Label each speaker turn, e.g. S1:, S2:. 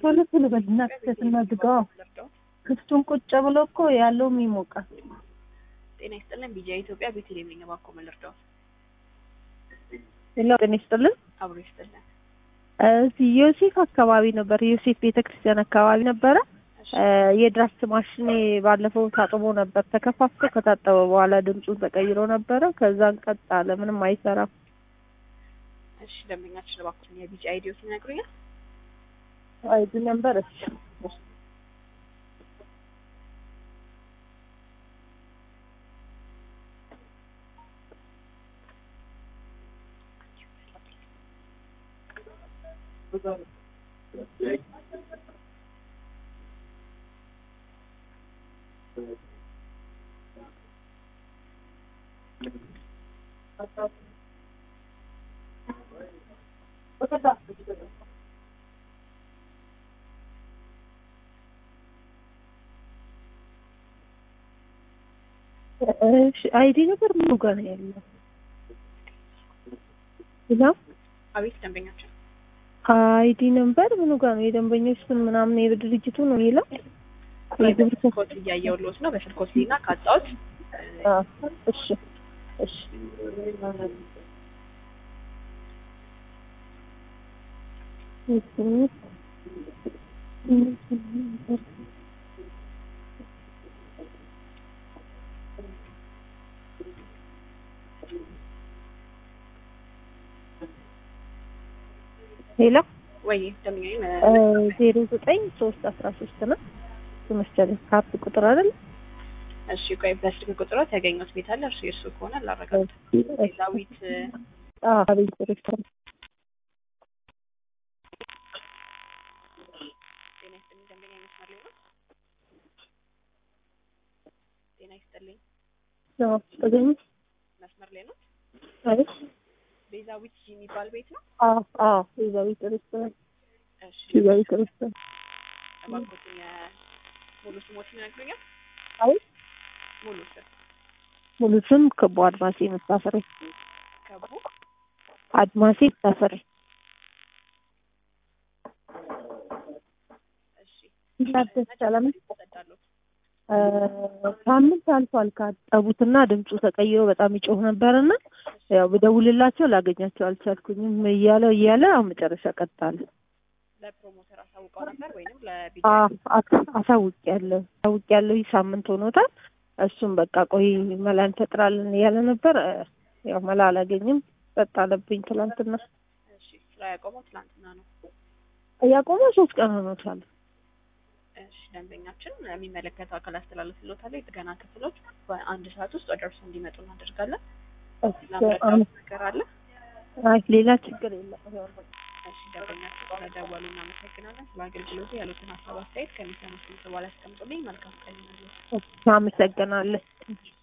S1: ቶሎ ቶሎ በልና ክተትና ዝጋዋ። ክፍቱን ቁጭ ብሎ እኮ ያለውም ይሞቃል።
S2: ጤና ይስጥልን። ቢጃ ኢትዮጵያ ቤተልሔም ነኝ። እባክዎ ምን ልርዳዎት?
S1: ሌላው ጤና ይስጥልን።
S2: አብሮ ይስጥልን።
S1: እዚህ ዮሴፍ አካባቢ ነበር፣ ዮሴፍ ቤተክርስቲያን አካባቢ ነበረ።
S2: እሺ፣
S1: የድራፍት ማሽኔ ባለፈው ታጥቦ ነበር። ተከፋፍቶ ከታጠበ በኋላ ድምፁን ተቀይሮ ነበረ። ከዛን ቀጥ አለ፣ ምንም አይሰራም።
S2: እሺ ደንበኛችን እባክዎን የቢጃ አይዲዎት ይነግሩኛል?
S1: አይዲ ነበር እሺ እሺ አይዲ ነበር ምኑ ጋር ነው ያለው? ሌላ
S2: አቤት ደንበኛችን
S1: አይዲ ነበር ምኑ ጋር ነው? የደንበኞች ስም ምናምን የድርጅቱ ነው የሚለው የግብር ከ-
S2: ኮት እያየሁልዎት ነው። በስልክዎት ሊና ካጣሁት
S1: አ እሺ እሺ ሌላ
S2: ወይ ደንበኛዬ
S1: ዜሮ ዘጠኝ ሶስት አስራ ሶስት ነው መሰለኝ ካርድ ቁጥር አይደል?
S2: እሺ ቆይ በስልክ ቁጥሮት ያገኘሁት ቤት አለ። እርሱ የእሱ ከሆነ ላረጋግጥ። ዳዊት
S1: አዎ አቤት ሬስቶራንት
S2: ጤና ይስጥልኝ ደንበኛ መስመር ላይ ነው። ጤና ይስጥልኝ
S1: ነው ተገኘ
S2: መስመር ላይ ነው።
S1: አይደል?
S2: ቤዛዊት የሚባል ቤት ነው።
S1: አዎ አዎ ቤዛዊት ሬስቶራንት
S2: እሺ
S1: ቤዛዊት ሬስቶራንት
S2: እባክዎትን የሙሉ ስሞትን ይነግሩኛል?
S1: አይ
S2: ሙሉ ስም
S1: ሙሉ ስም ክቡ አድማሴ መታፈሬ
S2: ከቡ
S1: አድማሴ መታፈሬ
S2: እሺ
S1: ታደስ ሰላም
S2: ይሰጣሉት
S1: እ ሳምንት አልፏል ካጠቡትና ድምፁ ተቀይሮ በጣም ይጮህ ነበርና ያው ብደውልላቸው ላገኛቸው አልቻልኩኝም እያለ እያለ አሁን መጨረሻ ቀጣለ
S2: ለፕሮሞተር አሳውቀው ነበር ወይንም ለቢጃ
S1: አሳውቂያለሁ አሳውቂያለሁ ይህ ሳምንት ሆኖታል እሱም በቃ ቆይ መላ እንፈጥራለን እያለ ነበር እ ያው መላ አላገኝም ጸጥ አለብኝ ትላንትና
S2: እሺ ስራ ያቆመው ትላንትና ነው።
S1: ያቆመ ሶስት ቀን ሆኖታል
S2: እሺ ደንበኛችን የሚመለከተው አካል አስተላልፍልዎታል። የጥገና ክፍሎች በአንድ ሰዓት ውስጥ ወደ እርሱ እንዲመጡ እናደርጋለን። ላምረዳዎት ነገር አለ?
S1: አይ ሌላ ችግር የለም ያው ነው።
S2: እሺ ደንበኛችን ስለደወሉ እናመሰግናለን። ስለ አገልግሎቱ ያሉትን ሀሳብ አስተያየት ከሚሰሙት በኋላ ያስቀምጡልኝ። መልካም ቀን ይሁንልዎት።
S1: አመሰግናለሁ